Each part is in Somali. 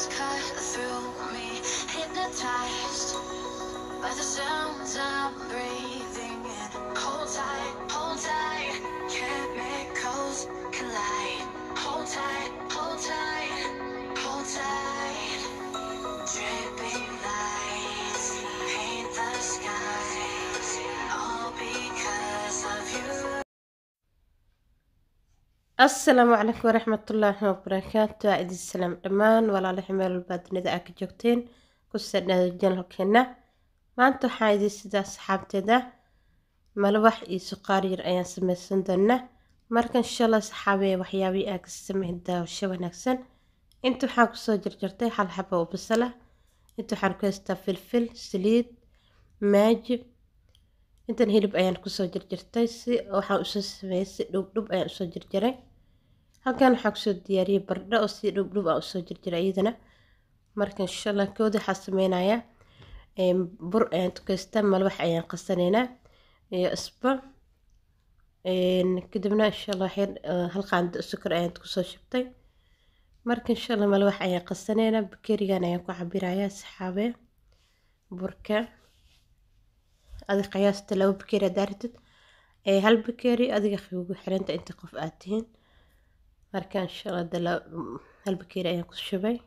waves cut through me, hypnotized by the sounds I'm breathing in. Hold tight, hold tight, chemicals collide. Hold tight, hold tight, hold tight. Dripping lights paint the skies, all because of you. asalaamu calaykum waraxmatullaahi wabarakaatu waa idin salaam dhammaan walaalaha meel walbaa dunida aa ka joogteen ku sadhaada janalkeena maanta waxaa idin sidaa saxaabteeda malawax iyo suqaar yar ayaan sameysan doonaa marka inshallah saxaabee waxyaabihii aa ka sameyn daawasho wanaagsan inta waxaan kusoo jarjartay hal xaba oo basala inta waxaan ku haystaa filfil saliid maaji intan hilib ayaan kusoo jarjartay si waxaan usoo sameeyay si dhubdhub ayaan usoo jarjaray halkan waxaan kusoo diyaariyay bardho oo si dhubdhub aan usoo jarjaray iyadana marka insha allah kooda waxaa sameynayaa bur ayaan tukaystaa malawax ayaan qasanaynaa iyo isba kadibna insha allah waxyar hal qaando sukar ayaan kusoo shubtay marka insha allah malawax ayaan qasanaynaa bakerigan ayaan ku cabirayaa saxaabe burka adiga qiyaasta laba bakeeri haddaa rabtid ee hal bakeeri adiga ugu xiranta inta qof aad tihiin marka insha allah dala hal bakeeri ayaan ku shubay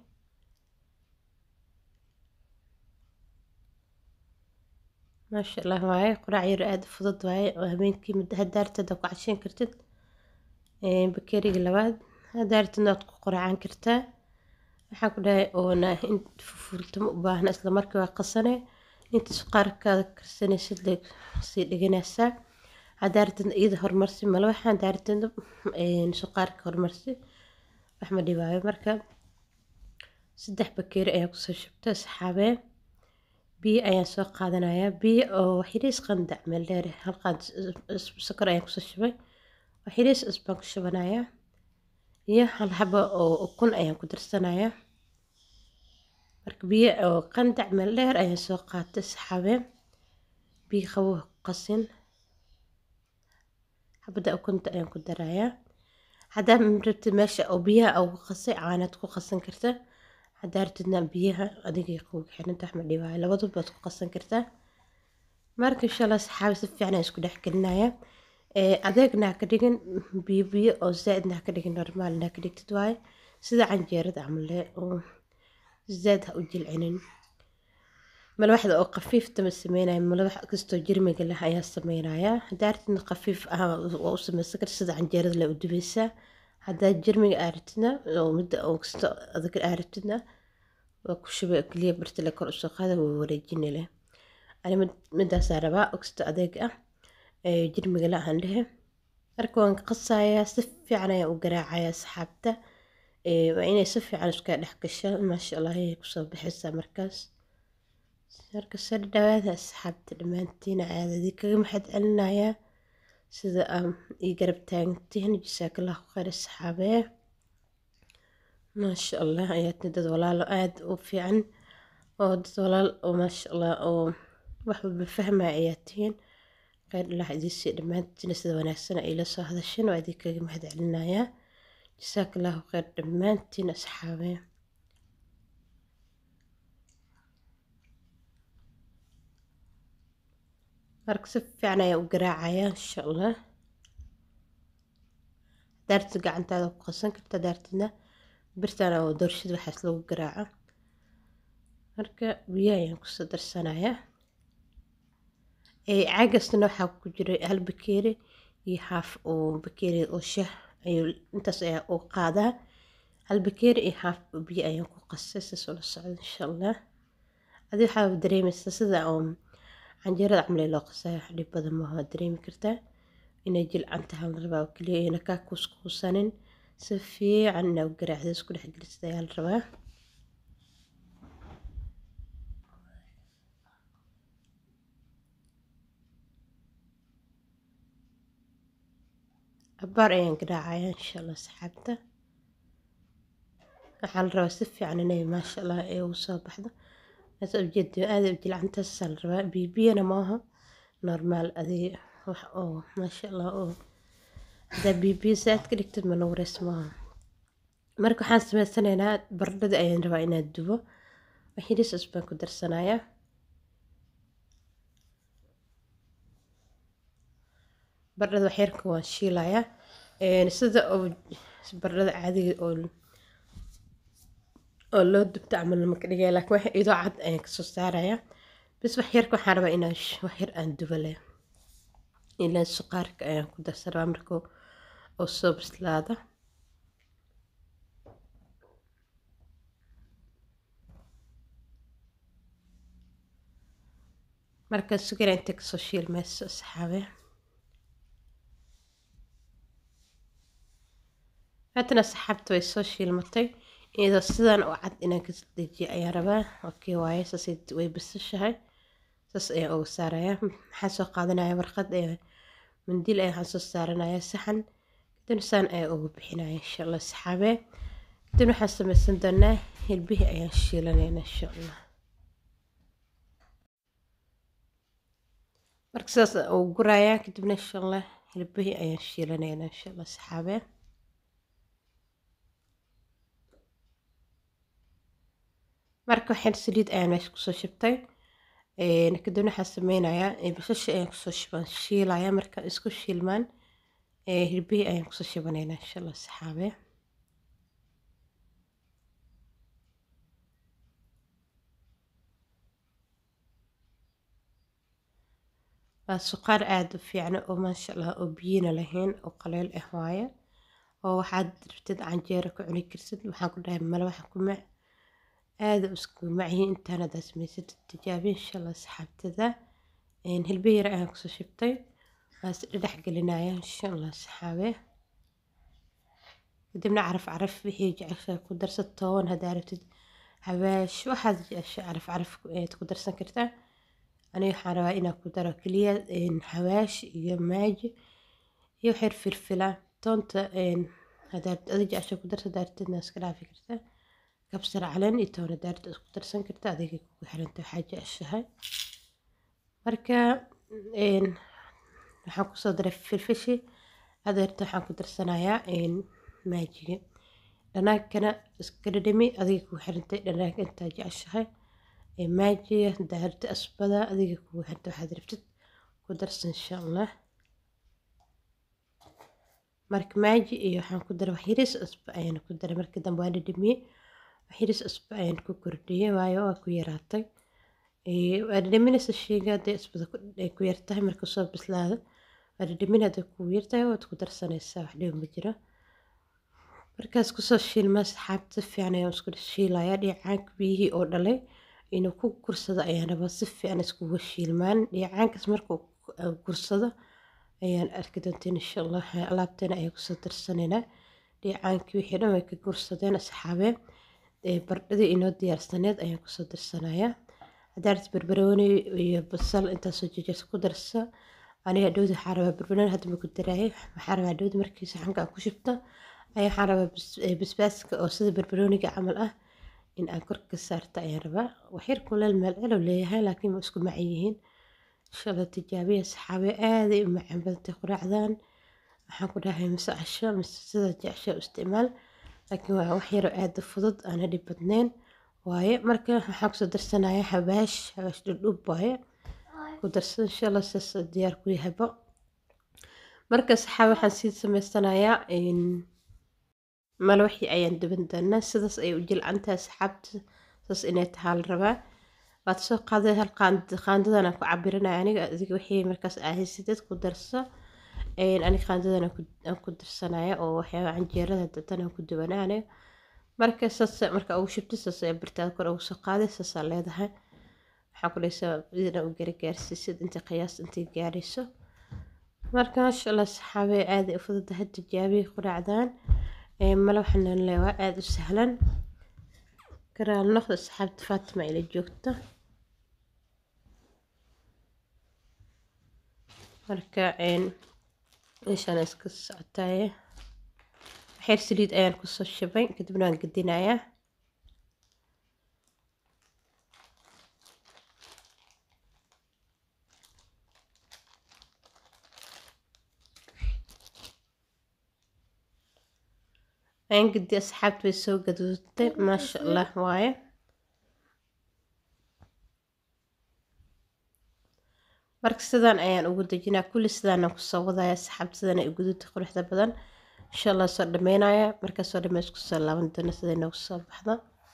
maasha allah waaye quraac yar aada u fudud waaye oo habeenkii muddo haddaa rabtid aad ku casheyn kartid bakeeriga labaad haddaa rabtidna waad ku quraacan kartaa waxaan ku dhahay oona in fufurtamo u baahna isla markii waa qasane inta suqaarkaada karsanaysid le sii dhiganaysaa haddaa rabtidna iyada horumarsi malawaxa haddaa rabtidna suqaarka horumarsi wax ma dhibaayo marka saddex bakeeri ayaa kusoo shubtay saxaabee biyo ayaan soo qaadanayaa biyo oo waxyariis qandac meel dheer hal qaad sokor ayaan kusoo shubay waxyariis cusbaan ku shubanayaa iyo hal xabo oo ukun ayaan ku darsanayaa marka biyo oo qandac meel dheer ayaan soo qaatay saxaabee biyo qabo qasin xabada ukunta ayaan ku darayaa haddaa rabtid meesha oo biyaha ugu qasay caanaad ku qasan karta haddaa rabtidna biyaha adigay quuga xiranta wax ma dhibaayo labaduba baad ku qasan kartaa marka insha allah saxaabi si fiican ayaan isku dhex gelinayaa adeegna ha ka dhigin biyo biyo oo zaaidna ha ka dhigin normaalna ha ka dhigtid waaye sida canjeerada camale oo zaad ha u jilcinin malawaxda oo khafiifta ma sameynaya malawax kastoo jirmiga leh ayaa sameynayaa haddaa rabtidna khafiif ah waa u sameysan karta sida canjeerada le u dubaysaa haddaa jirmiga aa rabtidna oo midda oo kasto adag aa rabtidna waa ku shubay keliya bartile kor usoo qaada waa wareejini leh ani midaasaa rabaa oo kasto adeeg ah jirmiga la aan dhehe marka waan qasayaa si fiican ayaan u garaacayaa asxaabta waa inay si fiican iska dhex gasho maasha allah ayay kusoo baxaysaa markaas marka soo dhawaada asxaabta dhammaantiina caadadii kaga maxad celinayaa sida ii garab taagantihiin jasaakallahu khayr asxaabee maasha allah ayaadna dad walaalo aada u fiican oo dad walaal oo maasha allah oo wax walba fahmaya ayaa tihiin khayr allah idiisii dhammaantiina sida wanaagsan ay la soo hadasheen waa idin kaga mahad celinayaa jasaakallahu khayr dhammaantiin asxaabee marka si fiican ayaa u garaacayaa insha allah daartid gacantaada ku qasan karta daartidna birtan oo doorshada waxaas lagu garaaco marka biyo ayaan kusoo darsanayaa caagastana waxaa ku jira hal bakeeri iyo haaf oo bakeeri oo shah ayuu intaas ayaa u qaadaa hal bakeeri iyo haaf biyo ayaan ku qasay saasoo la socda insha allah adi waxaa dareemaysaa sida oo canjeerada camlee loo qasaya wax dhib badan maaha waad dareemi kartaa inay jilcan tahay la rabaa oo keliya ayna kaa kuuskuusanin si fiican inaa u garaacda isku dhex gelisada ayaa la rabaa cabaar ayaan garaacayaa insha allah saxaabta waxaa la rabaa si fiican inay maasha allah ay ugu soo baxdo aad ujeeda aada u jilcantaasaa la rabaa bibiyana maaha normaal adig wax oo maasha allah oo haddaa bibiya saaad ka dhigtid mana wareys maaha marka waxaan sameysanaynaa baradhada ayaan rabaa inaad dubo waxiiris cusbaan ku darsanayaa baradhada waxyarka waan shiilayaa sida oo baradhada caadiga oo oo loo dubto camal lama ka dhigaya laakiin waxa idoo cad ayaan kasoo saarayaa bis waxyarka waxaan rabaa inaan waxyar aan dubo leh ilaan suqaarka ayaan ku darsan rabaa marka oo soo bislaada marka sugara inta kasoo shiilmayso asxaabe haddana asxaabta way soo shiilmatay iyadoo sidan oo cad inaan ka dejiyo ayaan rabaa okay waaye saas way bisashahay saas ayaan uga saarayaa maxaan soo qaadanaya warqad mandiil ayaan waxaan soo saaranayaa saxan kadibna saan ayaan uga bixinaya insha allah asxaabe kadibna waxaan samaysan doonaa hilbihii ayaan shiilanayna insha allah marka sidaas uu gurayaa kadibna insha allah hilbihii ayaan shiilanayna insha allah asxaabe marka waxaan saliid ayaan meesha kusoo shibtay kadibna waxaan sameynayaa bashasha ayaan kusoo shiban shiilaya marka isku shiilmaan hilbihii ayaan kusoo shibanaynaa insha allah saxaabe waa suqaar aada u fiicna oo maasha allah oo biyina lahayn oo qaleel ah waaye oo waxaad rabtid canjeero ku cuni kartid waxaan ku dhahay male waxaan ku mac aada isku macyihiin intaan haddaa samaysatid tijaabi insha allah saxaabtada hilbe yar ayaan kusoo shibtay waas dhedhex gelinaya insha allah saxaabe kadibna caraf caraf wixii jeceshaa ku darsa toon haddaa rabtid hawaash waxaad jecesha caraf caraf ku darsan kartaa aniga waxaan rabaa inaan ku daro keliya hawaash iyo maaji iyo xir firfila toonta hadaad adi jecesha ku darsa daartidna iska dhaafi kartaa kabsar caleen iyo toona daarta isku darsan karta adiga kugu xiranta waxaa jeceshahay marka waxaan kusoo daray filfishi adeerta waxaan ku darsanayaa maajiga dhanaankana iska dhadhami adiga kugu xirantay dhanaanka intaa jeceshahay maajiga daarta asbada adiga kugu xirantay waxaad rabtid ku darsan insha allah marka maaji iyo waxaan ku daray waxyaris cusba ayaan ku daray marka dambe waan dhadhamiyey waxyaris cusba ayaan ku kordhiyey waayo waa ku yaraatay waa dhadhaminaysa sheyga hadday cusbada ay ku yartahay marka soo bislaada waa dhadhamin hadday kugu yartahay waad ku darsanaysaa wax dhiba ma jiro markaas kusoo shiilma saxaabta si fiican ayaan isku shiilaya dhiicaanka biyihii oo dhalay inuu ku gursado ayaan rabaa si fiican iskugu shiilmaan dhiicaankaas marka gursado ayaan arki doonteen insha allah alaabteena ayaan kusoo darsanaynaa dhiicaankii wixii dhan way ka gursadeen asxaabee bardhadii inoo diyaarsaneed ayaan kusoo darsanayaa haddaad barbarooni iyo basal intaasoo jejes ku darsa aniga dhowdi waxaa rabaa barbarooni hadda ma ku daraayay waxaa rabaa dhowdi markii saxanka aan ku shubto ayaa waxaan rabaa basbaaska oo sida barbarooniga camal ah in aan korka saarta ayaan rabaa waxyar kuleel meel celow leeyahay laakiin ma isku macan yihiin insha allah tijaabiya saxaabe aaday u macaan badantay quraacdan waxaan ku dhahay mise casho mise sida jecesha u isticmaal laakiin waa wax yaroo aada fudud aan dhib badnayn waaye marka waxaan kusoo darsanayaa habaash habaash dhudhub waaye ku darsan insha allah saas diyaar ku yahayba marka saxaabe waxaan sii samaysanayaa malawaxii ayaan duban doonaa sidaas ay u jilcantahay saxaabta saas inay tahaa la rabaa waad soo qaaday hal qaandadan aan ku cabirinaya aniga adiga wixii markaas ahaysidad ku darso aniga qaandadan aan ku darsanaya oo waxyaaba canjeerada datan aan ku dubanaa aniga marka saas marka ugu shubto saas ayaa birtaada kor ugu soo qaaday saasaa leedahay waxaa ku dhaysaa idina u garagaarsiisid inta qiyaas intay gaarayso marka maasha allah saxaabee aaday u fududahay tijaabiya quraacdan mala waxaan leewaa aada u sahlan karaal noqda asxaabta faatima ila joogta marka meeshaan iska socotaye waxyar saliid ayaan kusoo shabay kadibna waan gedinayaa waan gedi asxaabta way soo gaduudtay maasha allah waaye marka sidaan ayaan ugu dejinaa kulli sidaana kusoo wadaya asxaabta sidaan ay guduudta quruxda badan insha allah soo dhameynaya markaa soo dhameys kusoo laaban doona siday noogu soo baxda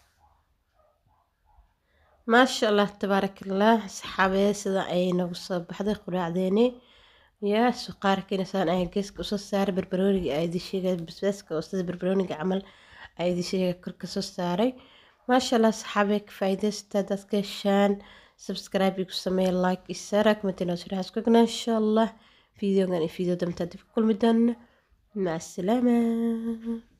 maasha allah tabaarakallah asxaabee sidaan ayay noogu soo baxday quraacdeeni yaa suqaarkiina sidaan ayaan geeska usoo saaray barbarooniga aydi sheegay basbaaska oo sida barbarooniga camal aydi sheegay korka soo saaray maasha allah asxaabee ka faa'iidaysta dadka heshaan subscribe igu sameeya like iyo share comment inoo soo raxas kugna insha allah fiideogan iyo fiideo dambe dib ku kulmi doona maca asalaama